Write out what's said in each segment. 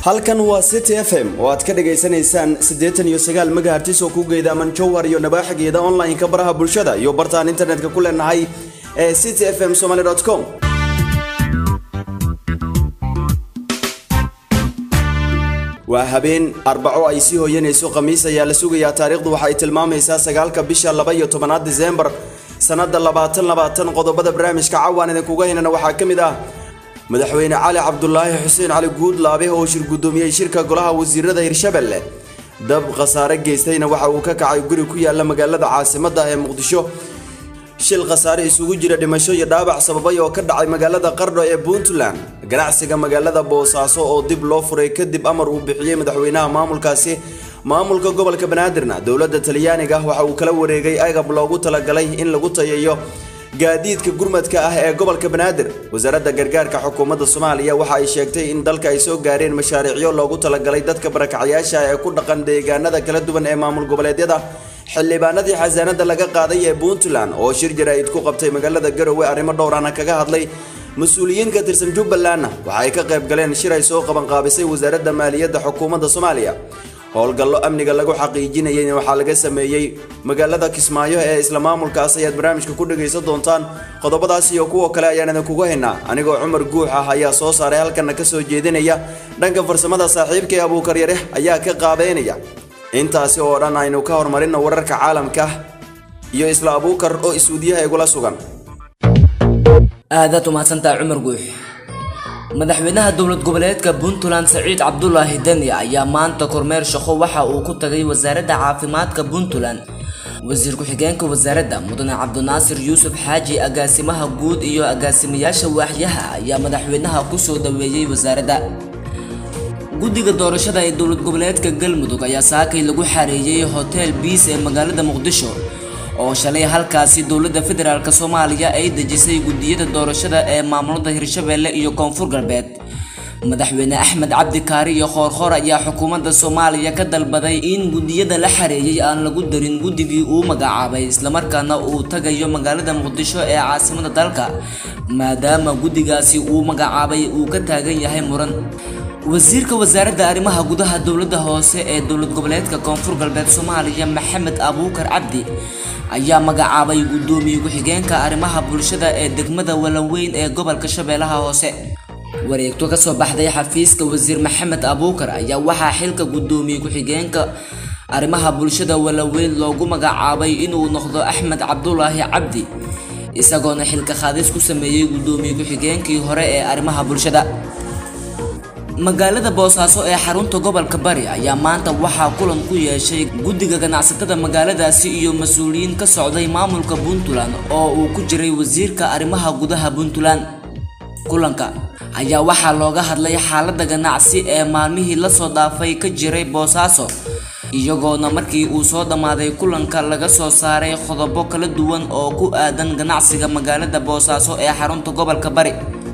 halkan waa city f m oo aad ka dhagaysanaysaan siddeetan iyo sagaal megahertis oo ku geedaaman jowhar iyo nabaaxigeeda online-ka baraha bulshada iyo bartaan internetka ku leenahay ee city f m somaly com waa habeen arbaco ay sii hooyanayso khamiis ayaa la sugayaa taariikhdu waxa ay tilmaamaysaa sagaalka bisha laba iyo tobanaad diseembar sannada labaatan labaatan qodobada barnaamijka cawaan idinkuga hinana waxaa ka mid ah madaxweyne cali cabdulaahi xuseen cali guudlaabe oo shir guddoomiyey shirka golaha wasiirada hirshabelle dab khasaare geystayna waxa uu ka kacay guri ku yaala magaalada caasimadda ee muqdisho shil khasaare isugu jira dhimasho iyo dhaabac sababay oo ka dhacay magaalada qardho ee puntland ganacsiga magaalada boosaaso oo dib loo furay kadib amar uu bixiyey madaxweynaha maamulkaasi maamulka gobolka banaadirna dowladda talyaaniga waxa uu kala wareegay agab loogu talagalay in lagu tayeeyo gaadiidka gurmadka ah ee gobolka banaadir wasaaradda gargaarka xukuumadda soomaaliya waxa ay sheegtay in dalka ay soo gaareen mashaariicyo loogu talagalay dadka barakacyaasha ee ku dhaqan deegaanada kala duwan ee maamul goboleedyada xildhibaanadii xasaanada laga qaaday ee puntland oo shir jaraa'id ku qabtay magaalada garowe arrimo dhowrana kaga hadlay mas-uuliyiin ka tirsan jubbalandna waxa ay ka qayb galeen shir ay soo qabanqaabisay wasaaradda maaliyadda xukuumadda soomaaliya howlgallo amniga lagu xaqiijinayayna waxaa laga sameeyey magaalada kismaayo ee isla maamulkaas ayaad barnaamijka ku dhagaysan doontaan qodobadaas iyo kuwa kale ayaan idinkugu haynaa anigoo cumar guux ah ayaa soo saaray halkana ka soo jeedinaya dhanka farsamada saaxiibka ee abuukar yare ayaa ka qaabeynaya intaasi oo dhan aynu ka horumarino wararka caalamka iyo isla abuukar oo isuudiyaha igula sugan aadaad umahadsantaha cumar guux madaxweynaha dowlad goboleedka puntland saciid cabdulaahi deni ayaa maanta kormeer shaqo waxa uu ku tagay wasaaradda caafimaadka puntland wasiir ku-xigeenka wasaaradda mudane cabdinaasir yuusuf xaaji agaasimaha guud iyo agaasimayaasha waaxyaha ayaa madaxweynaha kusoo dhaweeyey wasaaradda guddiga doorashada ee dowlad goboleedka galmudug ayaa saakay lagu xareeyey hotel biis ee magaalada muqdisho oo shalay halkaasi dowladda federaalk soomaaliya ay dejisay guddiyada doorashada ee maamulada hirshabeelle iyo koonfur galbeed madaxweyne axmed cabdi kaari iyo khoorkhoor ayaa xukuumadda soomaaliya ka dalbaday in guddiyada la xareeyey aan lagu darin guddigii uu magacaabay islamarkaana uu tagayo magaalada muqdisho ee caasimada dalka maadaama guddigaasi uu magacaabay uu ka taagan yahay muran wasiirka wasaaradda arrimaha gudaha dowladda hoose ee dowlad goboleedka koonfur galbeed soomaaliya maxamed abuukar cabdi ayaa magacaabay guddoomiye ku-xigeenka arrimaha bulshada ee degmada walanweyn ee gobolka shabeellaha hoose wareegto kasoo baxday xafiiska wasiir maxamed abuukar ayaa waxaa xilka guddoomiye ku-xigeenka arrimaha bulshada walanweyn loogu magacaabay inuu noqdo axmed cabdulaahi cabdi isagoona xilka qaadis ku sameeyey guddoomiye ku-xigeenkii hore ee arrimaha bulshada magaalada boosaaso ee xarunta gobolka bari ayaa maanta waxaa kulan ku yeeshay guddiga ganacsatada magaaladaasi iyo mas-uuliyiin ka socday maamulka puntland oo uu ku jiray wasiirka arrimaha gudaha puntland kulanka ayaa waxaa looga hadlay xaaladda ganacsi ee maalmihii lasoo dhaafay ka jiray boosaaso iyagoona markii uu soo dhammaaday kulanka laga soo saaray qodobo kala duwan oo ku aadan ganacsiga magaalada boosaaso ee xarunta gobolka bari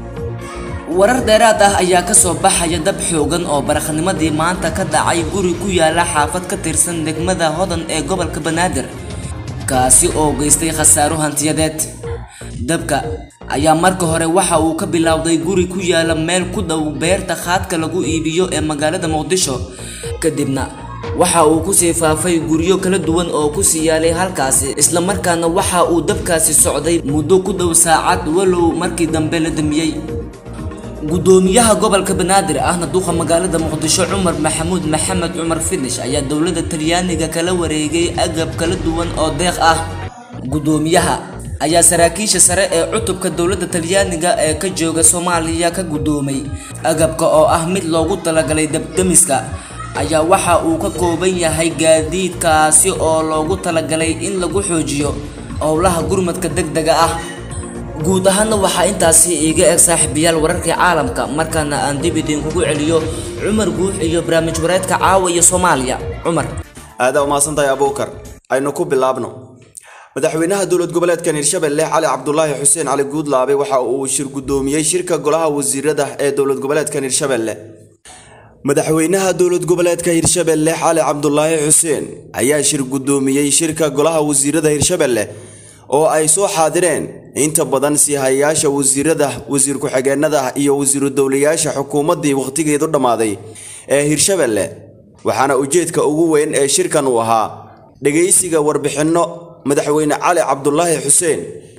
warar dheeraad ah ayaa kasoo baxaya dab xoogan oo baraknimadii maanta ka dhacay guri ku yaala xaafad ka tirsan degmada hodan ee gobolka banaadir kaasi oo geystay khasaaro hantiyadeed dabka ayaa marka hore waxa uu ka bilowday guri ku yaala meel ku dhow beerta khaadka lagu iibiyo ee magaalada muqdisho kadibna waxa uu kusii faafay guryo kala duwan oo kusii yaalay halkaasi islamarkaana waxa uu dabkaasi socday muddo ku dhow saacad walow markii dambe la damiyey guddoomiyaha gobolka banaadir ahna duqa magaalada muqdisho cumar maxamuud maxamed cumar finish ayaa dowladda talyaaniga kala wareegay agab kala duwan oo deeq ah guddoomiyaha ayaa saraakiisha sare ee cutubka dowladda talyaaniga ee ka jooga soomaaliya ka guddoomay agabka oo ah mid loogu talagalay dabdamiska ayaa waxa uu ka kooban yahay gaadiidkaasi oo loogu talagalay in lagu xoojiyo howlaha gurmadka degdega ah guud ahaanna waxaa intaasi iiga eg saaxiibayaal wararkii caalamka markaana aan dib idinkugu celiyo cumar guux iyo barnaamij wareedka caawa iyo soomaaliya cumar aadaa umahadsantahay abuukar aynu ku bilaabno madaxweynaha dowlad goboleedkan hirshabelle cali cabdulaahi xuseen cali guudlaabe waxa uu shir guddoomiyey shirka golaha wasiirada ee dowlad goboleedkan hirshabelle madaxweynaha dowlad goboleedka hirshabelle cali cabdulaahi xuseen ayaa shir guddoomiyey shirka golaha wasiirada hirshabelle oo ay soo xaadireen inta badan siihayaasha wasiirada wasiir ku-xigeenada iyo wasiiru dowlayaasha xukuumaddii wakhtigeedu dhammaaday ee hirshabelle waxaana ujeedka ugu weyn ee shirkan uu ahaa dhegaysiga warbixinno madaxweyne cali cabdulaahi xuseen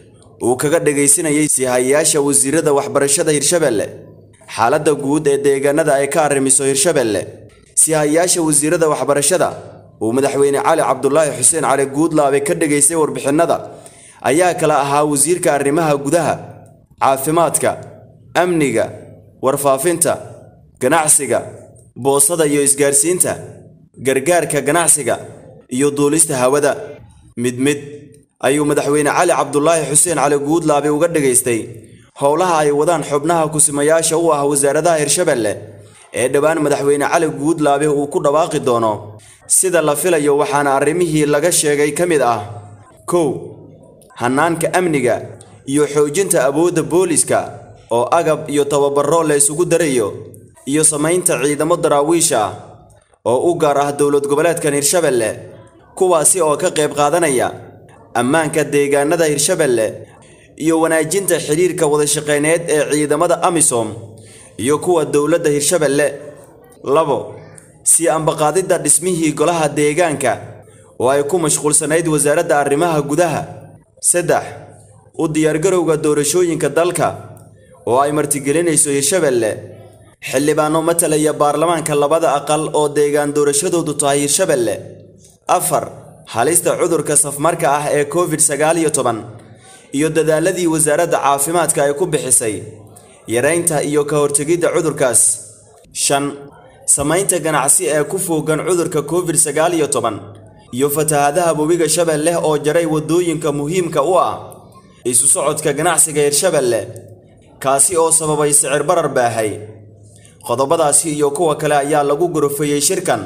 uu kaga dhegaysanayay sihayayaasha wasiirada waxbarashada hirshabelle xaaladda guud ee deegaanada ay ka arrimiso hirshabelle sihayayaasha wasiirada waxbarashada uu madaxweyne cali cabdulaahi xuseen cali guudlaabe ka dhegaystay warbixinnada ayaa kala ahaa wasiirka arrimaha gudaha caafimaadka amniga warfaafinta ganacsiga boosada iyo isgaarsiinta gargaarka ganacsiga iyo duulista hawada mid mid ayuu madaxweyne cali cabdulaahi xuseen cali guudlaabe uga dhegaystay howlaha ay wadaan xubnaha kusimayaasha u ah wasaaradaha hirshabelle ee dhowaan madaxweyne cali guudlaabe uu ku dhawaaqi doono sida la filayo waxaana arrimihii laga sheegay ka mid ah kow hannaanka amniga iyo xoojinta awoodda booliska oo agab iyo tababaro la isugu darayo iyo samaynta ciidamo daraawiisha ah oo u gaar ah dowlad goboleedkan hirshabelle kuwaasi oo ka qayb qaadanaya ammaanka deegaanada hirshabelle iyo wanaajinta xidhiirka wadashaqeyneed ee ciidamada amisom iyo kuwa dowladda hirshabelle labo sii ambaqaadidda dhismihii golaha deegaanka oo ay ku mashquulsanayd wasaaradda arrimaha gudaha saddex u diyaargarowga doorashooyinka dalka oo ay martigelinayso hirshabelle xildhibaano matalaya baarlamaanka labada aqal oo deegaan doorashadoodu tahay hirshabelle afar halista cudurka safmarka ah ee covid sagaal iyo toban iyo dadaaladii wasaaradda caafimaadka ay ku bixisay yaraynta iyo ka hortegidda cudurkaas shan samaynta ganacsi ee ku foogan cudurka covid sagaal iyo toban iyo fatahadaha webiga shabeelle oo jaray waddooyinka muhiimka u ah isu socodka ganacsiga hirshabelle kaasi oo sababay sicir barar baahay qodobadaasi iyo kuwa kale ayaa lagu gorofeeyey shirkan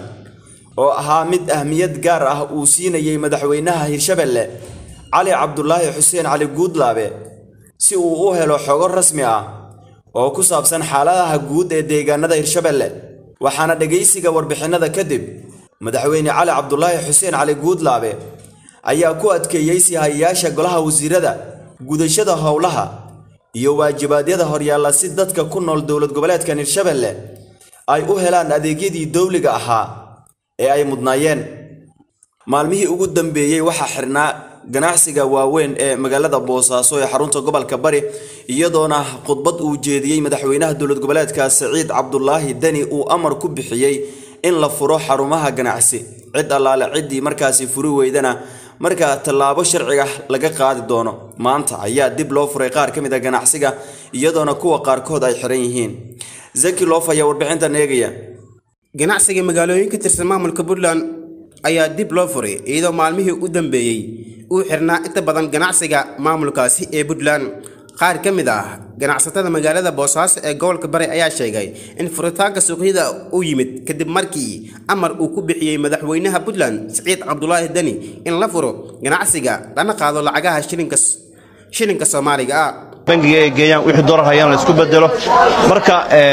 oo ahaa mid ahmiyad gaar ah uu siinayey madaxweynaha hirshabelle cali cabdulaahi xuseen cali guudlaabe si uu u helo xogo rasmi ah oo ku saabsan xaaladaha guud ee deegaanada hirshabelle waxaana dhegaysiga warbixinnada kadib madaxweyne cali cabdulaahi xuseen cali guudlaabe ayaa ku adkeeyey sihayayaasha golaha wasiirada gudashada howlaha iyo waajibaadyada horyaalla si dadka ku nool dowlad goboleedkan hirshabelle ay u helaan adeegyadii dowliga ahaa ee ay mudnaayeen maalmihii ugu dambeeyey waxaa xirnaa ganacsiga waaweyn ee magaalada boosaaso ee xarunta gobolka bari iyadoona khudbad uu jeediyey madaxweynaha dowlad goboleedka siciid cabdulaahi deni uu amar ku bixiyey in la furo xarumaha ganacsi cid allaale ciddii markaasi furi weydana markaa tallaabo sharciga laga qaadi doono maanta ayaa dib loo furay qaar ka mid a ganacsiga iyadoona kuwa qaarkood ay xiran yihiin zaki loof ayaa warbixintan eegaya ganacsiga magaalooyin ka tirsan maamulka puntland ayaa dib loo furay iyadoo maalmihii u dambeeyey uu xirnaa inta badan ganacsiga maamulkaasi ee puntland qaar ka mid ah ganacsatada magaalada boosaaso ee gobolka bari ayaa sheegay in furitaanka suuqyada uu yimid kadib markii amar uu ku bixiyey madaxweynaha puntland siciid cabdulaahi deni in la furo ganacsiga lana qaado lacagaha shilinka soomaaliga ah bangiga ay geeyaan wixii doolar hayaan la isku bedelo marka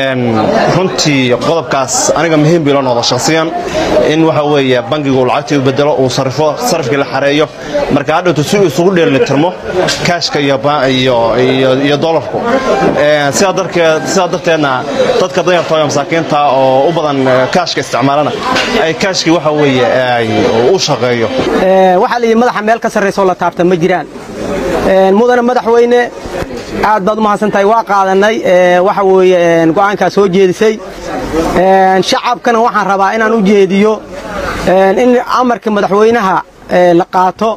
runtii qodobkaas aniga muhiim bii loo noqdo shakhsiyan in waxa weeye bangigu lacagtii u bedelo uu sarifo sarifkii la xareeyo marka hadhowtu si uu isugu dheelitirmo kaashka iyo doolarku sidaa darteedna dadka danyarta iyo masaakiinta oo u badan kaashka isticmaalana ay kaashkii waxa weeye u shaqeeyo waxaa layidhi madaxa meel ka sarraysoo la taabta ma jiraan mudana madaxweyne aad baad u mahadsantahay waa qaadanay waxa weeye go'aankaa soo jeedisay shacabkana waxaan rabaa inaan u jeediyo in amarka madaxweynaha la qaato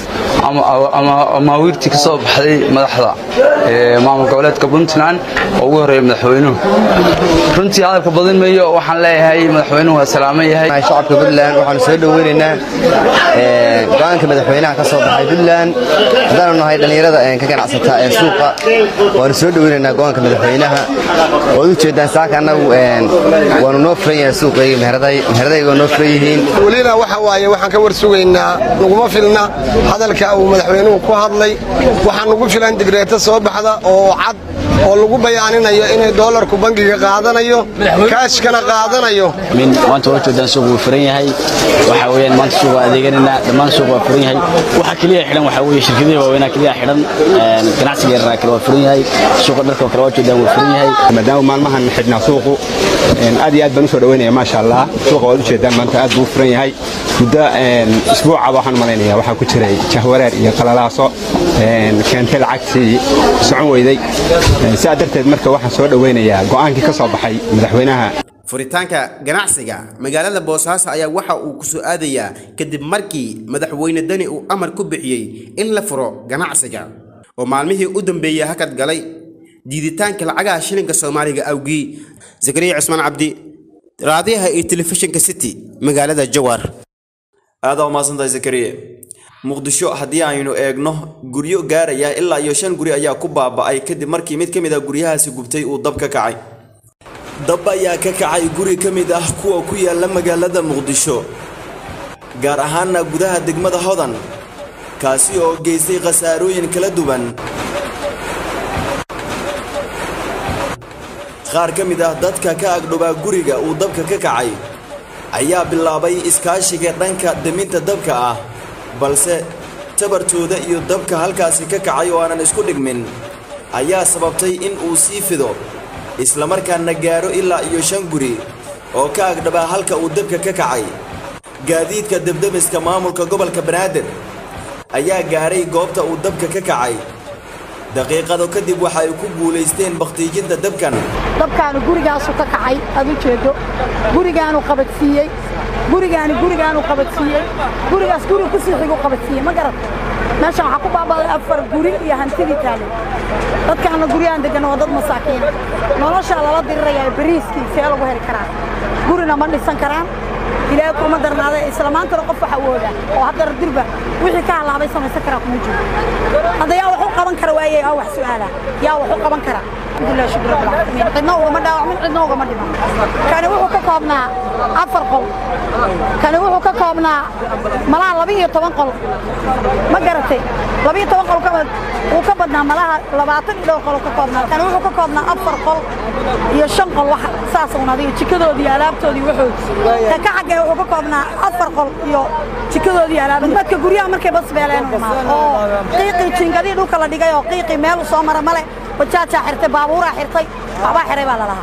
ama wiirtii ka soo baxday madaxda maamul goboleedka puntland oo ugu horreeya madaxweynuhu runtii hadalka badin mayo waxaan leeyahay madaxweynuhu waa salaaman yahay shacabka puntland waxaanu soo dhoweynaynaa go'aanka madaxweynaha ka soo baxay puntland haddaanu nahay dhallinyarada ka ganacsata ee suuqa waanu soo dhoweynaynaa go'aanka madaxweynaha waad u jeedaan saaka annagu waanu noo furan yahay suuqayga meheradayga noo furan yihiin welina waxa waaye waxaan ka war sugaynaa naguma filna hadalka uu madaxweynuhu ku hadlay waxaa nugu filan digreeto soo baxda oo cad oo lagu bayaaninayo inay doolarku bangiga qaadanayo kaashkana qaadanayo min maanta waa joogtaan suuq wuu furan yahay waxa weeyaan maanta suuq waa adeeganayna dhammaan suuq waa furan yahay waxa kaliya xidhan waxa weeye shirkadihii waaweynaa kaliya xidhan ganacsiga yaraa kale waa furan yahay suuqa dharka kale waa joogtaan wuu furan yahay maadaama maalmahan xidhnaa suuqu aad iyo aad baan usoo dhaweynaya maasha allah suuqa waad ujeedaan maanta aad buu u furan yahay muddo isbuucaba waxaan malaynaya waxaa ku jiray jahwareer iyo qalalaaso keentay lacagtii socon weyday sidaa darteed marka waxaan soo dhoweynayaa go'aankii ka soo baxay madaxweynaha furitaanka ganacsiga magaalada boosaaso ayaa waxa uu ku soo aadayaa kadib markii madaxweyne deni uu amar ku bixiyey in la furo ganacsiga oo maalmihii u dambeeyey hakad galay diiditaanka lacagaha shilinka soomaaliga awgii zakariya cusmaan cabdi raadiyaha iyo telefishinka city magaalada jawaar aada umaasantahay zakariye muqdisho haddii aynu eegno guryo gaaraya ilaa iyo shan guri ayaa ku baaba'ay kadib markii mid ka mid ah guryahaasi gubtay uu dab ka kacay dab ayaa ka kacay guri ka mid ah kuwa ku yaala magaalada muqdisho gaar ahaanna gudaha degmada hodan kaasi oo geystay khasaarooyin kala duwan qaar ka mid ah dadka ka agdhobaa guriga uu dabka ka kacay ayaa bilaabay iskaashiga dhanka deminta dabka ah balse tabartooda iyo dabka halkaasi ka kacay oo aanan isku dhigmin ayaa sababtay in uu sii fido islamarkaana gaaro ilaa iyo shan guri oo ka agdhabaa halka uu dabka ka kacay gaadiidka debdemiska maamulka gobolka banaadir ayaa gaaray goobta uu dabka ka kacay daqiiqado kadib waxa ay ku guulaysteen bakhtiijinta dabkan dabkaanu gurigaasu ka kacay aad u jeedo gurigaanu qabadsiiyey gurigaani gurigaanu qabadsiiyey gurigaas guri ku sii xigu qabadsiiyey ma garat meeshan waxaa ku baabaaday afar guri iyo hantidii taale dadkaana guryahan degan waa dad masaakiina noloshaa lala dirirayaa beriiskii see lagu heli karaa gurina ma dhisan karaan ilaahay kuma darnaada isla maantana qof waxa awooda oo haddana dirba wixii ka halaabay samaysan karaa kuma jiro hadda yaa wax u qaban kara waayey aa wax su'aala yaa wax u qaban kara alxamdulilah shukr rabbil caalamiin cidna ugama dhaawacmin cidna ugama dhiman kani wuxuu ka koobnaa afar qol kani wuxuu ka koobnaa malaha laba iyo toban qol ma garatay laba iyo toban qol ka wuu ka badnaa malaha labaatan iyo dhowr qol ka koobnaa kani wuxuu ka koobnaa afar qol iyo shan qol wax saas un adiga jikadoodii iyo alaabtoodii waxoodii ka ka xaggee wuxuu ka koobnaa afar qol iyo jikadoodii iyo alaabtoodii dadka guryaha markay bas beeleen u imaado oo qiiqii jiingadii dhulka la dhigay oo qiiqii meel u soo mara male bajaajaa xirtay baabuuraa xirtay waxbaa xiray baa la lahaa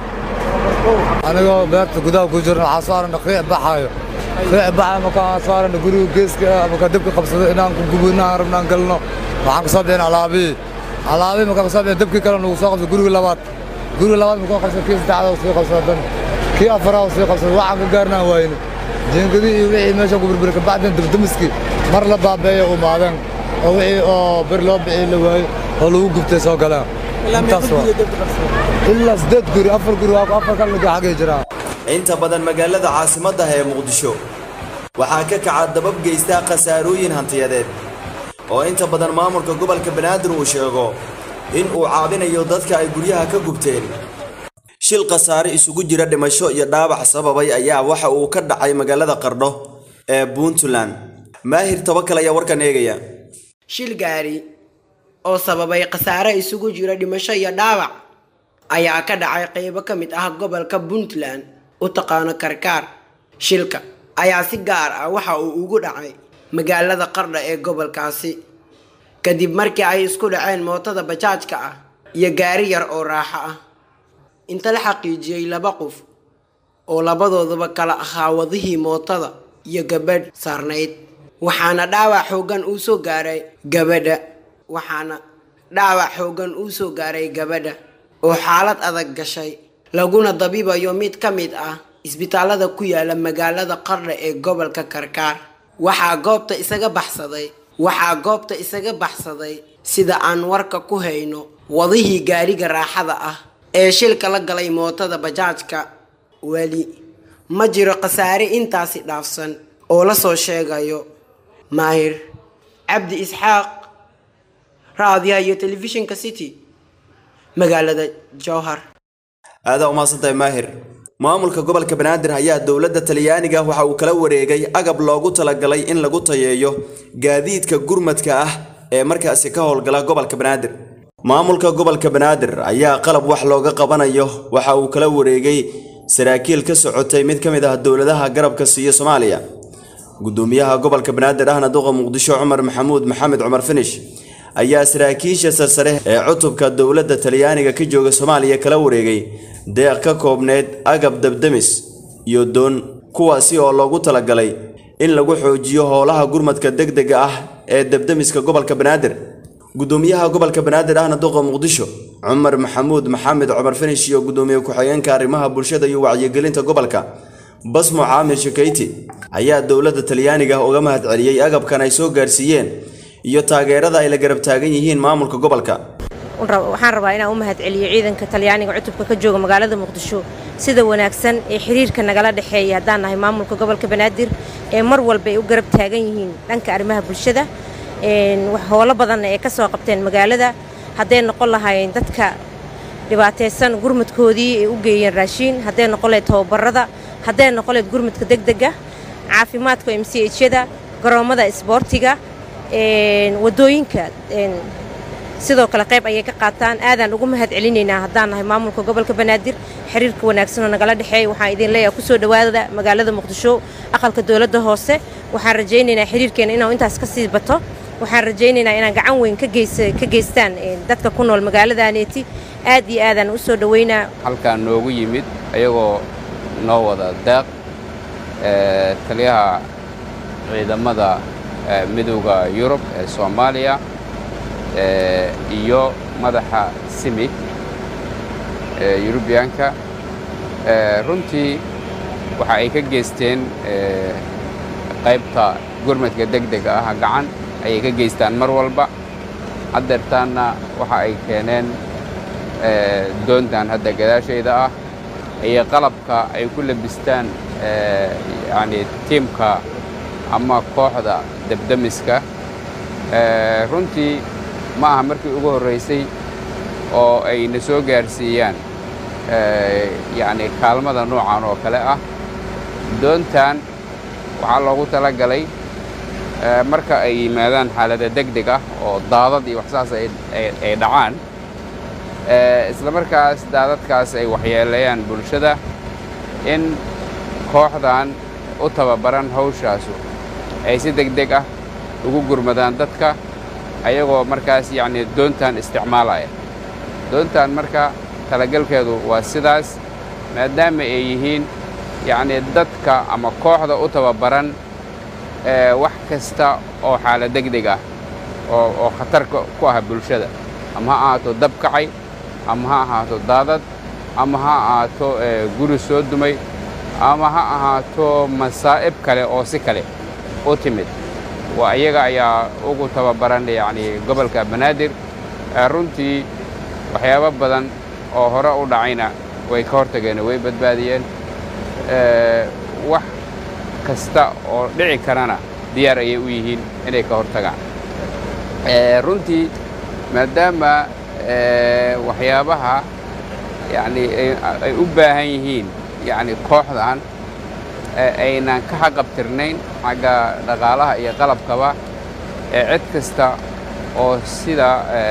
anigoo beerta gudaha ku jirna waxaa soo aragna qiic baxaayo qiic baxayo markaan soo aragna guriga geeska markaa dabka qabsado inaan ku gubo inaan rabna aan galno waxaan ka soo bixin alaabihii alaabihii markaan ka soo bixin dabkii kale nagu soo qabsado guriga labaad guriga labaad markaan qabsado kii saddexaad sii qabsado dan kii afaraad sii qabsado waxaan ka gaarnaan waayne jiingadii iyo wixii meesha ku burburi kabacdin dabdamiskii mar la baabeeyo umaadeen oo wixii oo bir loo bixii la waayo oo lagu gubtay soo galeen intaas waa ilaa siddeed guri afar guri waa afar kalmidii xaggay jiraa inta badan magaalada caasimadda ee muqdisho waxaa ka kaca dabab geystaa khasaarooyin hantiyadeed oo inta badan maamulka gobolka banaadir uu sheego in uu caabinayo dadka ay guryaha ka gubteen shil khasaare isugu jira dhimasho iyo dhaawac sababay ayaa waxa uu ka dhacay magaalada qardho ee puntland maahir tabakal ayaa warkan eegaya shil gaari oo sababay khasaare isugu jira dhimasho iyo dhaawac ayaa ka dhacay qaybo ka mid ah gobolka puntland u taqaano karkaar shilka ayaa si gaar ah waxa uu ugu dhacay magaalada qardha ee gobolkaasi kadib markii ay isku dhaceen mootada bajaajka ah iyo gaari yar oo raaxo ah inta la xaqiijiyey laba qof oo labadooduba kala ahaa wadihii mootada iyo gabadh saarnayd waxaana dhaawac xooggan uu soo gaaray gabadha waxaana dhaawac xooggan uu soo gaaray gabadha oo xaalad adag gashay laguna dabiibayo mid ka mid ah isbitaalada ku yaala magaalada qardha ee gobolka karkaar waxaa goobta isaga baxsaday waxaa goobta isaga baxsaday sida aan warka ku hayno wadihii gaariga raaxada ah ee shilka la galay mootada bajaajka weli ma jiro khasaare intaasi dhaafsan oo la soo sheegayo maahir cabdi isxaaq raadiyaha iyo telefishinka city magaalada jowhar aadaa umahadsantahay maahir maamulka gobolka banaadir ayaa dowladda talyaaniga waxa uu kala wareegay agab loogu talagalay in lagu tayeeyo gaadiidka gurmadka ah ee markaasi ka howlgala gobolka banaadir maamulka gobolka banaadir ayaa qalab wax looga qabanayo waxa uu kala wareegay saraakiil ka socotay mid ka mid ah dowladaha garabka siiya soomaaliya gudoomiyaha gobolka banaadir ahna duqa muqdisho cumar maxamuud maxamed cumar finish ayaa saraakiisha sarsare ee cutubka dowladda talyaaniga ka jooga soomaaliya kala wareegay deeq ka koobneyd agab dabdemis iyo doon kuwaasi oo loogu talagalay in lagu xoojiyo howlaha gurmadka degdega ah ee dabdemiska gobolka banaadir gudoomiyaha gobolka banaadir ahna duqa muqdisho cumar maxamuud maxamed cumar finish iyo gudoomiye ku-xigeenka arrimaha bulshada iyo wacyigelinta gobolka basmo caamir shakayti ayaa dowladda talyaaniga uga mahad celiyey agabkan ay soo gaarsiiyeen iyo taageerada ay la garab taagan yihiin maamulka gobolka waxaan rabaa inaan u mahad celiyo ciidanka talyaaniga cutubka ka jooga magaalada muqdisho sida wanaagsan ee xiriirka nagala dhexeeya haddaan nahay maamulka gobolka banaadir ee mar walba ay u garab taagan yihiin dhanka arrimaha bulshada howlo badanna ee ka soo qabteen magaalada hadday noqon lahaayeen dadka dhibaataysan gurmadkoodii ay u geeyeen raashiin hadday noqon lahayd tababarada hadday noqon lahayd gurmadka degdega caafimaadka m c hyada garoommada isboortiga wadooyinka sidoo kale qayb ayay ka qaataan aadaan ugu mahad celinaynaa haddaan nahay maamulka gobolka banaadir xiriirka wanaagsanoo nagala dhexeeya waxaan idin leeyahay kusoo dhowaada magaalada muqdisho aqalka dowladda hoose waxaan rajaynaynaa xiriirkeena inuu intaas ka sii bato waxaan rajaynaynaa inaan gacan weyn ka geystaan dadka ku nool magaaladaneeti aad iyo aadaan u soo dhowaynaa halkaan noogu yimid ayagoo noo wada deeq taliyaha ciidamada midowda yurub ee soomaaliya iyo madaxa simig ee yurubiyaanka runtii waxa ay ka geysteen qaybta gurmadka degdega ah gacan ayay ka geystaan mar walba haddeertaanna waxa ay keeneen doontan hadda gadaashayda ah iyo qalabka ay ku labistaan yacni tiimka ama kooxda debdemiska runtii ma aha markii ugu horraysay oo ay na soo gaarsiiyaan yacni kaalmada noocan oo kale ah doontan waxaa loogu tala galay marka ay yimaadaan xaalada degdeg ah oo daadad iyo waxsaas ay dhacaan isla markaas daadadkaas ay waxyeeleeyaan bulshada in kooxdan u tababaran hawshaasu ay si degdeg ah ugu gurmadaan dadka ayagoo markaas yacni doontan isticmaalaya doontan marka talagalkeedu waa sidaas maadaama ay yihiin yacni dadka ama kooxda u tababaran wax kasta oo xaala degdeg ah oo oo khatar ku ah bulshada ama ha ahaato dab kacay ama ha ahaato daadad ama ha ahaato guri soo dumay ama ha ahaato masaa'ib kale oo si kale u timid waa iyaga ayaa ugu tababaran yacni gobolka banaadir runtii waxyaabo badan oo hore u dhacayna way ka hortageen way badbaadiyeen wax kasta oo dhici karana diyaar ayay u yihiin inay ka hortagaan runtii maadaama waxyaabaha yacni ay u baahan yihiin yacni kooxdan aynan ka xaqabtirnayn xagga dhaqaalaha iyo qalabkaba ee cid kasta oo sida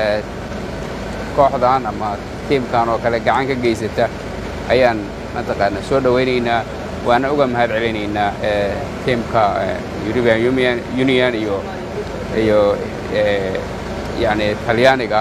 kooxdan ama tiimkan oo kale gacan ka geysata ayaan mataqaana soo dhowaynaynaa waana uga mahad celinaynaa tiimka european union union iyo iyo yacni talyaaniga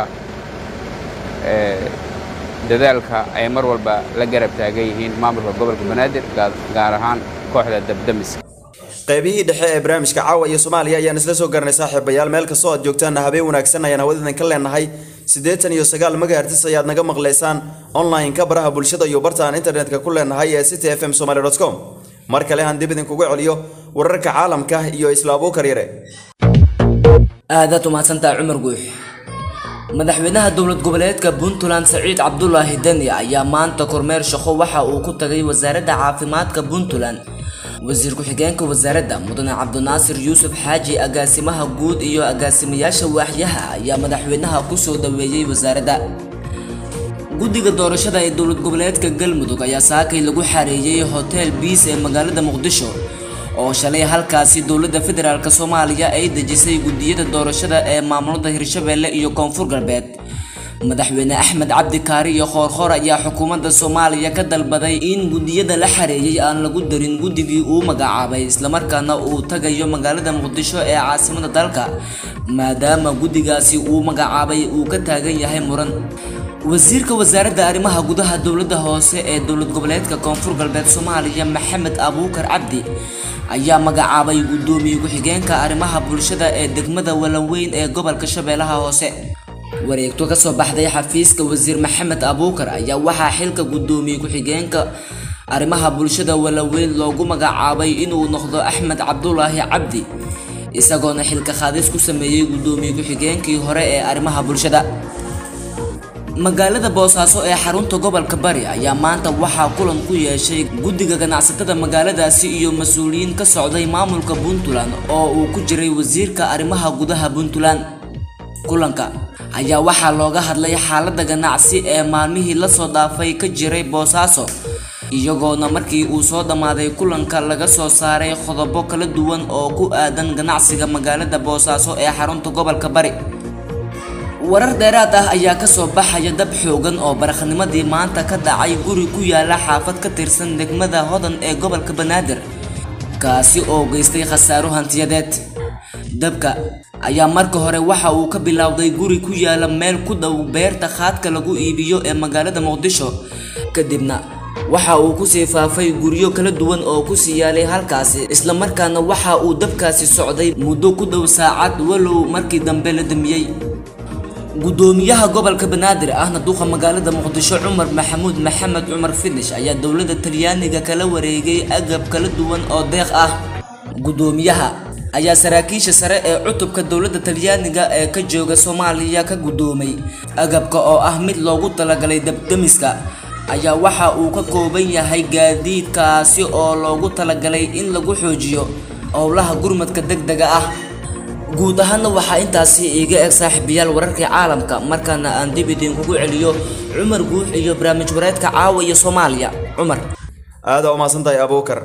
dadaalka ay mar walba la garab taagan yihiin maamulka gobolka banaadir gaar ahaan kooxda dabdamiska qaybihii dhexe ee barnaamijka caawa iyo soomaaliya ayaan isla soo garanay saaxiibayaal meel kastoo aad joogtaanna habeen wanaagsan ayaan hawadadan ka leenahay siddeetan iyo sagaal megahertis ayaad naga maqlaysaan online-ka baraha bulshada iyo barta aan internetka ku leenahay ee city f m somaly com mar kale aan dib idinkugu celiyo wararka caalamka iyo isla abuukar yare aadaad umahadsantaha cumar guux madaxweynaha dowlad goboleedka puntland saciid cabdulaahi deni ayaa maanta kormeer shaqo waxa uu ku tagay wasaaradda caafimaadka puntland wasiir ku-xigeenka wasaaradda mudane cabdinaasir yuusuf xaaji agaasimaha guud iyo agaasimayaasha waaxyaha ayaa madaxweynaha kusoo dhaweeyey wasaaradda guddiga doorashada ee dowlad goboleedka galmudug ayaa saakay lagu xareeyey hotel biis ee magaalada muqdisho oo shalay halkaasi dowladda federaalk soomaaliya ay dejisay guddiyada doorashada ee maamulada hirshabeelle iyo koonfur galbeed madaxweyne axmed cabdi kaari iyo khoorkhoor ayaa xukuumadda soomaaliya ka dalbaday in guddiyada la xareeyay aan lagu darin guddigii uu magacaabay islamarkaana uu tagayo magaalada muqdisho ee caasimada dalka maadaama guddigaasi uu magacaabay uu ka taagan yahay muran wasiirka wasaaradda arrimaha gudaha dowladda hoose ee dowlad goboleedka koonfur galbeed soomaaliya maxamed abuukar cabdi ayaa magacaabay guddoomiye ku-xigeenka arrimaha bulshada ee degmada walanweyn ee gobolka shabeellaha hoose wareegto kasoo baxday xafiiska wasiir maxamed abuukar ayaa waxaa xilka guddoomiye ku-xigeenka arrimaha bulshada walaweyn loogu magacaabay inuu noqdo axmed cabdulaahi cabdi isagoona xilka qaadis ku sameeyey guddoomiye ku-xigeenkii hore ee arrimaha bulshada magaalada boosaaso ee xarunta gobolka bari ayaa maanta waxaa kulan ku yeeshay guddiga ganacsatada magaaladaasi iyo mas-uuliyiin ka socday maamulka puntland oo uu ku jiray wasiirka arrimaha gudaha puntland kulanka ayaa waxaa looga hadlay xaaladda ganacsi ee maalmihii lasoo dhaafay ka jiray boosaaso iyagoona markii uu soo dhammaaday kulanka laga soo saaray qodobo kala duwan oo ku aadan ganacsiga magaalada boosaaso ee xarunta gobolka bari warar dheeraad ah ayaa kasoo baxaya dab xoogan oo baraknimadii maanta ka dhacay guri ku yaala xaafad ka tirsan degmada hodan ee gobolka banaadir kaasi oo geystay khasaaro hantiyadeed dabka ayaa marka hore waxa uu ka bilowday guri ku yaala meel ku dhow beerta khaadka lagu iibiyo ee magaalada muqdisho kadibna waxa uu kusii faafay guryo kala duwan oo kusii yaalay halkaasi islamarkaana waxa uu dabkaasi socday muddo ku dhow saacad walow markii dambe la damiyey gudoomiyaha gobolka banaadir ahna duqa magaalada muqdisho cumar maxamuud maxamed cumar finish ayaa dowladda talyaaniga kala wareegay agab kala duwan oo deeq ah gudoomiyaha ayaa saraakiisha sare ee cutubka dowladda talyaaniga ee ka jooga soomaaliya ka gudoomay agabka oo ah mid loogu talagalay dabdamiska ayaa waxa uu ka kooban yahay gaadiidkaasi oo loogu talagalay in lagu xoojiyo howlaha gurmadka degdega ah guud ahaanna waxaa intaasi iiga eg saaxiibayaal wararkii caalamka markaana aan dib idinkugu celiyo cumar guux iyo barnaamij wareedka caawa iyo soomaaliya cumar aada u mahadsantahay abuukar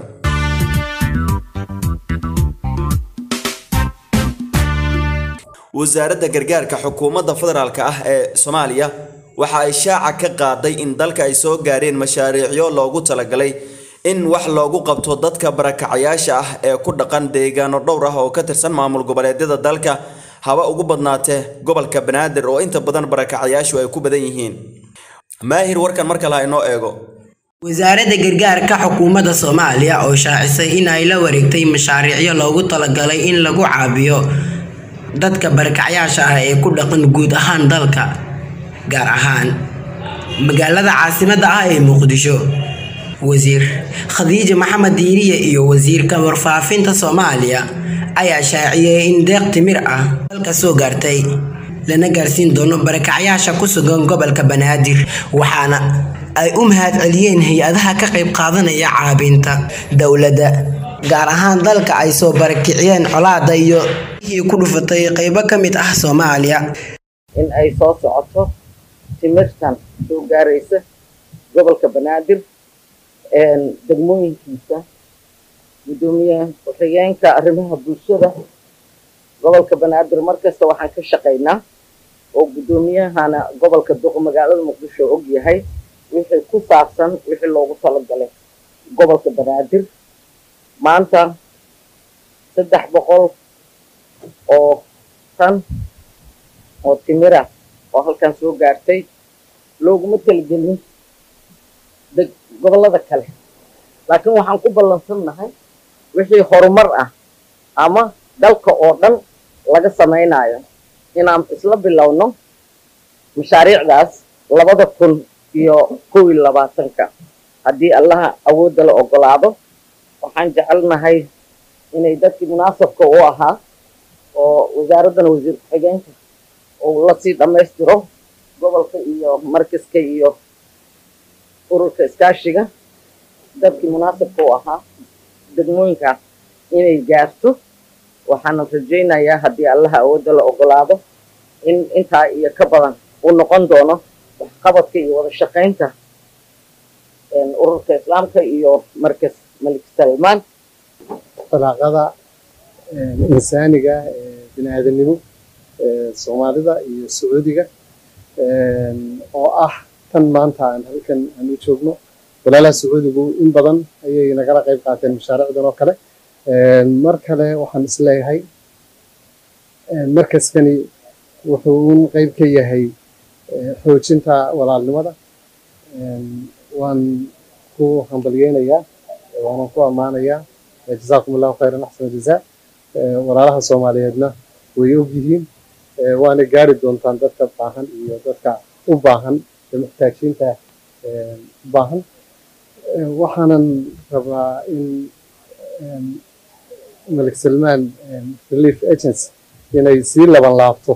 wasaaradda gargaarka xukuumadda federaalk ah ee soomaaliya waxa ay shaaca ka qaaday in dalka ay soo gaareen mashaariicyo loogu talagalay in wax loogu qabto dadka barakacayaasha ah ee ku dhaqan deegaano dhowr ah oo ka tirsan maamul goboleedyada dalka haba ugu badnaatee gobolka banaadir oo inta badan barakacayaashu ay ku badan yihiin maahir warkan mar kale ha inoo eego wasaaradda gargaarka xukuumadda soomaaliya oo shaacisay in ay la wareegtay mashaariicyo loogu talagalay in lagu caabiyo dadka barakacyaasha ah ee ku dhaqan guud ahaan dalka gaar ahaan magaalada caasimadda ah ee muqdisho wasiir khadiija maxamed diiriye iyo wasiirka warfaafinta soomaaliya ayaa shaaciyey in deeq timir ah dalka soo gaartay lana gaarsiin doono barakacyaasha ku sugan gobolka banaadir waxaana ay u mahad celiyeen hay-adaha ka qayb qaadanaya caabinta dowladda gaar ahaan dalka ay soo barakiciyeen colaada iyo hii ku dhufatay qaybo ka mid ah soomaaliya in ay soo socoto timirtan soo gaaraysa gobolka banaadir degmooyinkiisa gudoomiye ku-xigeenka arrimaha bulshada gobolka banaadir markasta waxaan ka shaqaynaa oo gudoomiyahana gobolka duq magaalada muqdisho og yahay wixii ku saabsan wixii loogu talagalay gobolka banaadir maanta saddex boqol oo tan oo timira oo halkan soo gaartay looguma talagelin gobollada kale laakiin waxaan ku ballansannahay wixii horumar ah ama dalka oo dhan laga samaynayo inaan isla bilowno mashaariicdaas labada kun iyo kow iyo labaatanka haddii allaha awoodda la ogolaado waxaan jecelnahay inay dadkii munaasabka u ahaa oo wasaaraddana wasiir ku-xigeenka uu lasii dhammaystiro gobolka iyo markaska iyo ururka iskaashiga dadkii munaasabka u ahaa degmooyinkaas inay gaarto waxaana rajaynayaa haddii allaha awoodda la ogolaado in intaa iyo ka badan uu noqon doono waxqabadka iyo wada shaqaynta ururka islaamka iyo markas malik salmaan faraaqada insaaniga bini aadanimo soomaalida iyo sacuudiga oo ah tan maanta aan halkan aan u joogno walaalaha sacuudigu in badan ayay nagala qayb qaateen mashaariicdan oo kale mar kale waxaan isleeyahay markaskani wuxuu un qayb ka yahay xoojinta walaalnimada waan ku hambalyeynayaa waanan ku ammaanayaa jazaakum allahu khayran axsana jazaa walaalaha soomaaliyeedna way og yihiin waana gaari doontaan dadka baahan iyo dadka u baahan ee muxtaajiinta u baahan waxaanan rabaa in malik salmaan relief agency inay sii laban laabto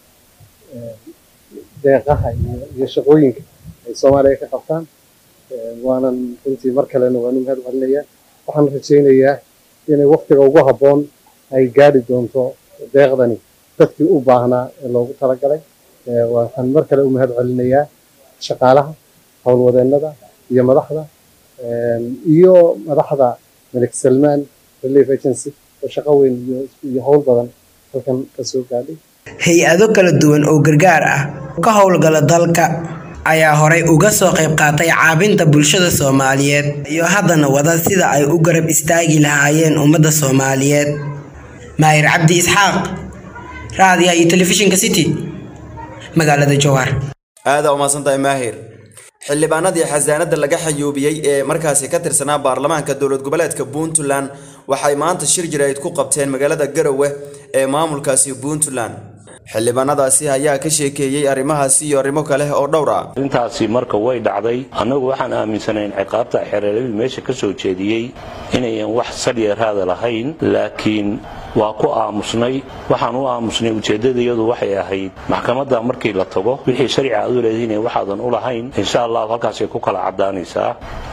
deeqaha iyo shaqooyinka ay soomaaliya ka qabtaan waanan runtii mar kalena waanu mahad celinayaa waxaan rajaynayaa inay waktiga ugu habboon ay gaari doonto deeqdani dadkii u baahnaa ee loogu talagalay waxaan mar kale u mahad celinayaa shaqaalaha howlwadeennada iyo madaxda iyo madaxda malik salmaan relief agency oo shaqo weyn iyo howl badan halkan ka soo gaadhay hay-ado kala duwan oo gargaar ah ka howlgala dalka ayaa horay uga soo qayb qaatay caabinta bulshada soomaaliyeed iyo haddana wada sida ay u garab istaagi lahaayeen ummadda soomaaliyeed maahir cabdi isxaaq raadiyaha iyo telefishinka city magaalada jowhar aada umaasantahay maahir xildhibaanadii xasaanada laga xayuubiyey ee markaasi ka tirsanaa baarlamaanka dowlad goboleedka puntland waxay maanta shir jirayd ku qabteen magaalada garowe ee maamulkaasi puntland xildhibaanadaasi ayaa ka sheekeeyey arrimahaasi iyo arrimo kale oo dhowr ah arrintaasi marka way dhacday annagu waxaan aaminsanayn ciqaabta xereeladii meesha ka soo jeediyey inayan wax sadyeeraada lahayn laakiin waa ku aamusnay waxaan u aamusnay ujeeddadayadu waxay ahayd maxkamadda markii la tago wixii sharci aad u leedihiin waxaadan u lahayn insha allahu halkaasay ku kala caddaanaysaa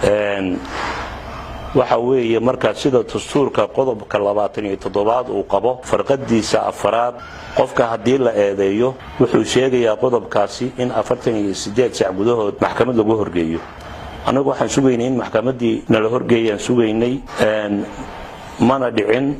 waxa weeye markaa sida dastuurka qodobka labaatan iyo toddobaad uu qabo farqadiisa afaraad qofka haddii la eedeeyo wuxuu sheegayaa qodobkaasi in afartan iyo sideed sac gudahood maxkamad lagu horgeeyo annagu waxaan sugaynay in maxkamaddii nala horgeeyaan sugaynay mana dhicin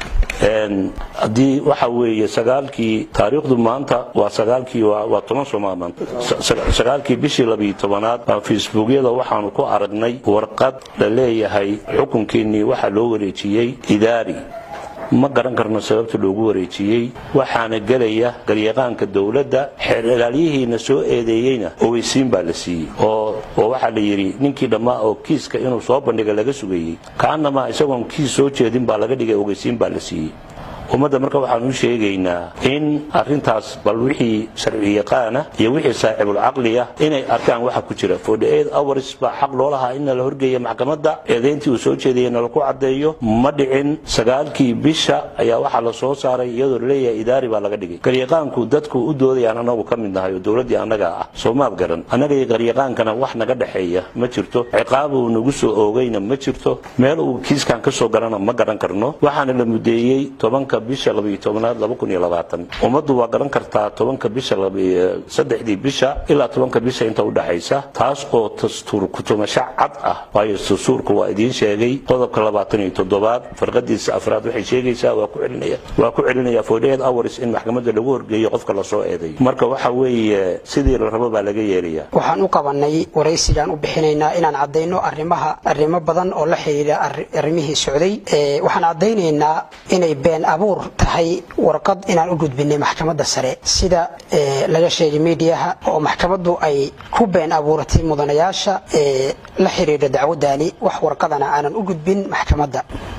haddii waxa weeye sagaalkii taariikhdu maanta waa sagaalkii waa toban sooma maanta sagaalkii bishii labiyo tobanaad baa facebookyada waxaanu ku aragnay warqad la leeyahay xukunkiinnii waxaa loo wareejiyey idaari ma garan karno sababta loogu wareejiyey waxaana gelaya garyaqaanka dowladda xeer ilaalyihiina soo eedeeyeyna ogeysiin baa la siiyey oo waxaa la yidhi ninkii dhammaa oo kiiska inuu soo bandhiga laga sugayey kaanamaa isagoon kiis soo jeedin baa laga dhigay ogeysiin baa la siiyey ummadda marka waxaan u sheegaynaa in arintaas bal wixii sharciyaqaana iyo wixii saaxibulcaqliya inay arkaan waxa ku jira hours baa xaq loo lahaa in nala horgeeya maxkamadda eedayntii uu soo jeedaya nalaku caddeeyo ma dhicin sagaalkii bisha ayaa waxaa la soo saaray iyadoo laleeyahay idaari baa laga dhigay garyaqaanku dadku u doodayaan anagu ka mid nahay oo dowladdii annaga ah soomaad garan annaga iyo garyaqaankana wax naga dhexeeya ma jirto ciqaab uu nagu soo oogayna ma jirto meel uu kiiskan ka soo garana ma garan karno waxaana la mudeeyey tobanka bisha labiyo tobanaad laba kun iyo labaatan ummaddu waa garan kartaa tobanka bisha saddexdii bisha ilaa tobanka bisha inta udhaxaysa taas oo dastuur kutumasho cad ah waayo dastuurku waa idiin sheegay qodobka labaatan iyo toddobaad farqadiisa afraad waxay sheegaysaa waa ku celinaya waa ku celinaya forty hours in maxkamadda lagu horgeeyo qofka lasoo eeday marka waxa weeye sidii la rabo baa laga yeelaya waxaan u qabanay waraysigaan u bixinaynaa inaan caddayno arrimaha arrimo badan oo la xidhiidha arrimihii socday waxaan caddaynaynaa inay been abuur tahay warqad inaan u gudbinay maxkamadda sare sida laga sheegay miidiyaha oo maxkamaddu ay ku been abuuratay mudanayaasha la xidhiidha dacwaddaani wax warqadana aanan u gudbin maxkamadda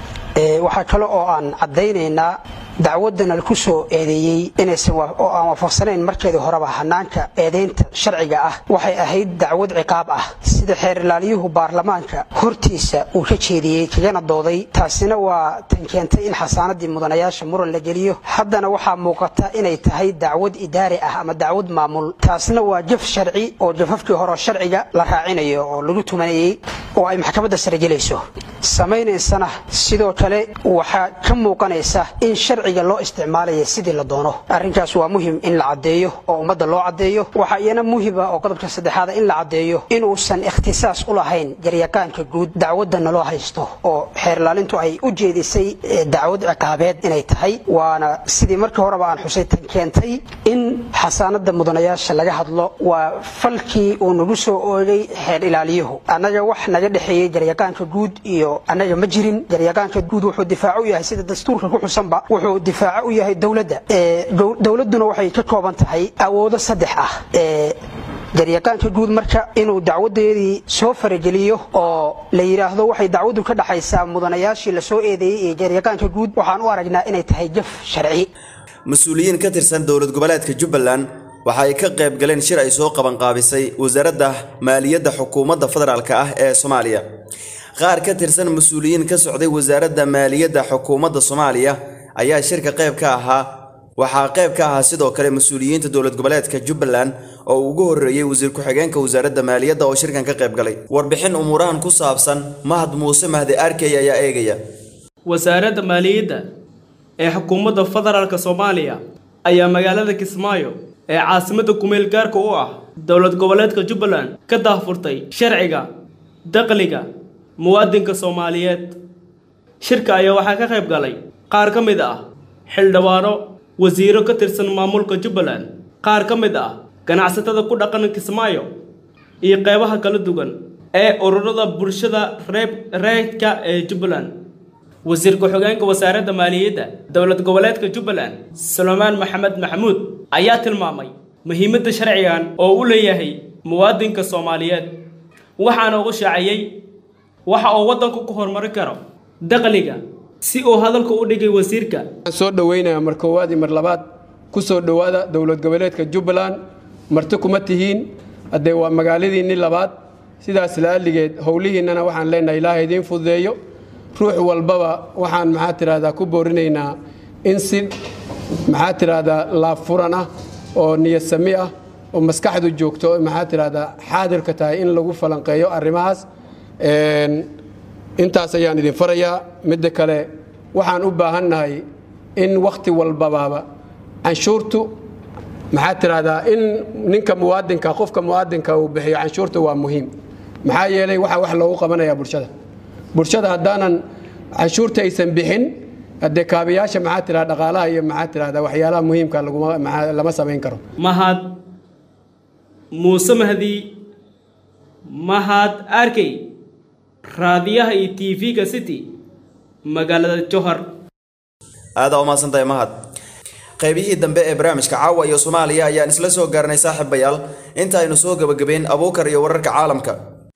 waxaa kale oo aan caddaynaynaa dacwadana ku soo eedeeyey inaysan oo aan waafaqsanayn markeedii horeba hanaanka eedaynta sharciga ah waxay ahayd dacwad ciqaab ah sida xeer ilaaliyuhu baarlamaanka hortiisa uu ka jeediyey kagana dooday taasina waa tan keentay in xasaanadii mudanayaasha muran la geliyo haddana waxaa muuqata inay tahay dacwad idaari ah ama dacwad maamul taasna waa jaf sharci oo jafafkii hore sharciga la raacinayo oo lagu tumanayey oo ay maxkamadda sare gelayso samaynaysana sidoo kale waxaa ka muuqanaysa in sharciga loo isticmaalaya sidii la doono arrinkaas waa muhim in la caddeeyo oo ummadda loo caddeeyo waxaa iyana muhiba oo qodobka saddexaada in la caddeeyo inuusan ikhtisaas u lahayn jaryaqaanka guud dacwadda naloo haysto oo xeerlaalintu ay u jeedisay dacwad ciqaabeed inay tahay waana sidii markii horeba aan xusay tan keentay in xasaanada mudanayaasha laga hadlo waa falkii uu nagu soo oogay xeer ilaaliyuhu annaga wax naga dhexeeyey jaryaqaanka guud iyo annaga ma jirin jaryaqaanka guud wuxuu difaaco u yahay sida dastuurka ku xusanba wuxuu difaaco u yahay dowladda dowladduna waxay ka kooban tahay awoodo saddex ah jaryaqaanka guud marka inuu dacwadeedii soo farageliyo oo la yidhaahdo waxay dacwaddu ka dhaxaysaa mudanayaashii lasoo eedeeyey ee jaryaqaanka guud waxaan u aragnaa inay tahay jaf sharci mas-uuliyiin ka tirsan dowlad goboleedka jubbaland waxa ay ka qayb galeen shir ay soo qabanqaabisay wasaaradda maaliyadda xukuumadda federaalk ah ee soomaaliya qaar ka tirsan mas-uuliyiin ka socday wasaaradda maaliyadda xukuumadda soomaaliya ayaa shirka qayb ka ahaa waxaa qayb ka ahaa sidoo kale mas-uuliyiinta dowlad goboleedka jubbaland oo uu ugu horreeyey wasiir ku-xigeenka wasaaradda maaliyadda oo shirkan ka qayb galay warbixin umuurahan ku saabsan mahad muuse mahdi arkey ayaa eegaya wasaaradda maaliyadda ee xukuumadda federaalk soomaaliya ayaa magaalada kismaayo ee caasimadda kumeel gaarka u ah dowlad goboleedka jubbaland ka daahfurtay sharciga dakhliga muwaadinka soomaaliyeed shirka ayaa waxaa ka qayb galay qaar ka mid ah xildhibaano wasiiro ka tirsan maamulka jubbaland qaar ka mid ah ganacsatada ku dhaqan kismaayo iyo qeybaha kala duwan ee ururada bulshada reeb reedka ee jubbaland wasiir ku-xigeenka wasaaradda maaliyadda dowlad goboleedka jubbaland suleymaan maxamed maxamuud ayaa tilmaamay muhiimadda sharcigan oo u leeyahay muwaadinka soomaaliyeed waxaana ugu shaaciyey waxa uu waddanku ku horumari karo dakhliga si uu hadalka u dhigay wasiirka waxaan soo dhoweynayaa mar koowaad iyo mar labaad ku soo dhowaada dowlad goboleedka jubbaland marti kuma tihiin haddee waa magaaladiinni labaad sidaas la'alligeed howlihiinnana waxaan leenahay ilaaha idiin fududeeyo ruux walbaba waxaan maxaa tidhahdaa ku boorinaynaa in si maxaa tidhahdaa laabfuran ah oo niyad sami ah oo maskaxdu joogto maxaa tidhahdaa xaadirka tahay in lagu falanqeeyo arrimahaas intaas ayaan idin farayaa midda kale waxaan u baahannahay in wakhti walbabaaba canshuurtu maxaa tidhahdaa in ninka muwaadinka qofka muwaadinka uu bixiyo canshuurta waa muhiim maxaa yeelay waxaa wax loogu qabanayaa bulshada bulshada haddaanan canshuurta aysan bixin haddee kaabayaasha maxaa tidhahda dhaqaalaha iyo maxaa tidhahda waxyaalaha muhiimka laguma maxaa lama samayn karo mahad muuse mahdi mahad arkey raadiyaha iyo tv-ga city magaalada johor aadaa umahadsantahay mahad qaybihii dambe ee barnaamijka caawa iyo soomaaliya ayaan isla soo gaarnay saaxiibayaal inta aynu soo gebagabeyn abuukar iyo wararka caalamka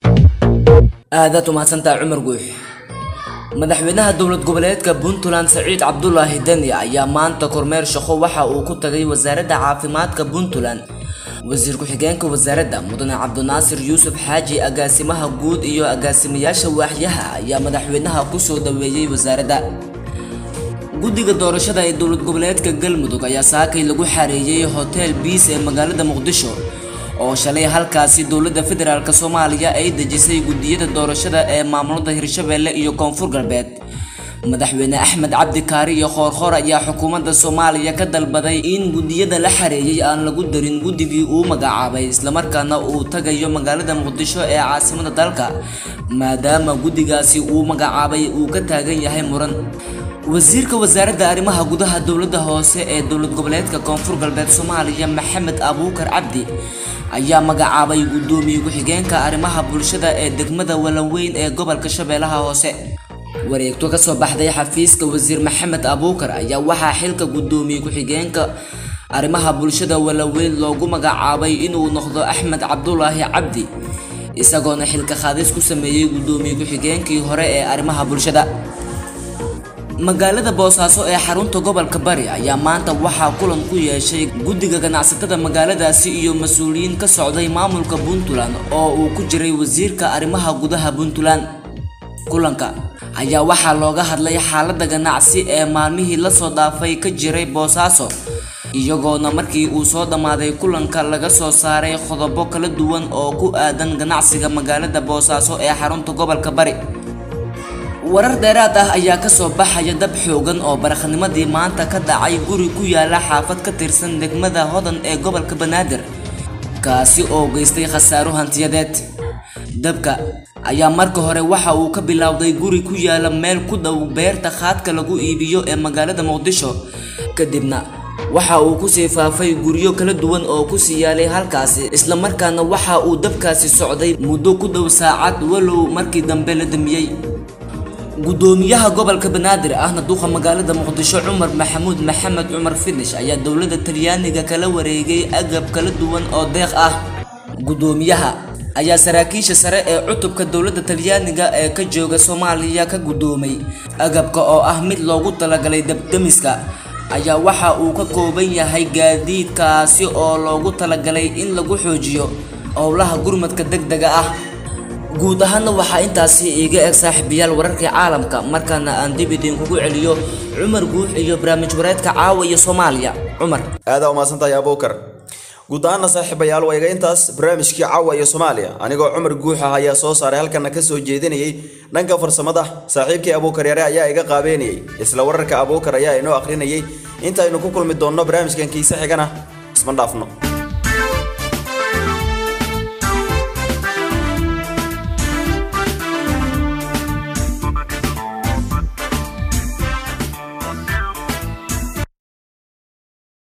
aadaad umahadsantaha cumar guux madaxweynaha dowlad goboleedka puntland saciid cabdulaahi deni ayaa maanta kormeer shaqo waxa uu ku tagay wasaaradda caafimaadka puntland wasiir ku-xigeenka wasaaradda mudane cabdinaasir yuusuf xaaji agaasimaha guud iyo agaasimayaasha waaxyaha ayaa madaxweynaha kusoo dhaweeyey wasaaradda guddiga doorashada ee dowlad goboleedka galmudug ayaa saakay lagu xareeyey hotel biis ee magaalada muqdisho oo shalay halkaasi dowladda federaalk soomaaliya ay dejisay guddiyada doorashada ee maamulada hirshabeelle iyo koonfur galbeed madaxweyne axmed cabdi kaari iyo khoorkhoor ayaa xukuumadda soomaaliya ka dalbaday in guddiyada la xareeyey aan lagu darin guddigii uu magacaabay islamarkaana uu tagayo magaalada muqdisho ee caasimada dalka maadaama guddigaasi uu magacaabay uu ka taagan yahay muran wasiirka wasaaradda arrimaha gudaha dowladda hoose ee dowlad goboleedka koonfur galbeed soomaaliya maxamed abuukar cabdi ayaa magacaabay guddoomiye ku-xigeenka arrimaha bulshada ee degmada walanweyn ee gobolka shabeellaha hoose wareegto ka soo baxday xafiiska wasiir maxamed abuukar ayaa waxaa xilka guddoomiye ku-xigeenka arrimaha bulshada walaweyn loogu magacaabay inuu noqdo axmed cabdulaahi cabdi isagoona xilka qaadis ku sameeyey guddoomiye ku-xigeenkii hore ee arrimaha bulshada magaalada boosaaso ee xarunta gobolka bari ayaa maanta waxaa kulan ku yeeshay guddiga ganacsatada magaaladaasi iyo mas-uuliyiin ka socday maamulka puntland oo uu ku jiray wasiirka arrimaha gudaha puntland kulanka ayaa waxaa looga hadlay xaaladda ganacsi ee maalmihii lasoo dhaafay ka jiray boosaaso iyagoona markii uu soo dhammaaday kulanka laga soo saaray qodobo kala duwan oo ku aadan ganacsiga magaalada boosaaso ee xarunta gobolka bari warar dheeraad ah ayaa kasoo baxaya dab xoogan oo baraknimadii maanta ka dhacay guri ku yaala xaafad ka tirsan degmada hodan ee gobolka banaadir kaasi oo geystay khasaaro hantiyadeed dabka ayaa marka hore waxa uu ka bilowday guri ku yaala meel ku dhow beerta khaadka lagu iibiyo ee magaalada muqdisho kadibna waxa uu kusii faafay guryo kala duwan oo kusii yaalay halkaasi islamarkaana waxa uu dabkaasi socday muddo ku dhow saacad walow markii dambe la damiyey gudoomiyaha gobolka banaadir ahna duqa magaalada muqdisho cumar maxamuud maxamed cumar finish ayaa dowladda talyaaniga kala wareegay agab kala duwan oo deeq ah gudoomiyaha ayaa saraakiisha sare ee cutubka dowladda talyaaniga ee ka jooga soomaaliya ka gudoomay agabka oo ah mid loogu talagalay dabdamiska ayaa waxa uu ka kooban yahay gaadiidkaasi oo loogu talagalay in lagu xoojiyo howlaha gurmadka degdega ah guud ahaanna waxaa intaasi iiga eg saaxiibayaal wararkii caalamka markaana aan dib idinkugu celiyo cumar guux iyo barnaamij wareedka caawa iyo soomaaliya cumar aadaa umahadsantahay abuukar guud ahaana saaxiibayaal waa iga intaas barnaamijkii caawa iyo soomaaliya anigoo cumar guuxa ayaa soo saaray halkana ka soo jeedinayay dhanka farsamada saaxiibkii abuukar yare ayaa iga qaabeynayay isla wararka abuukar ayaa inoo akhrinayay intaynu ku kulmi doonno barnaamijkan kiise xigana isma dhaafno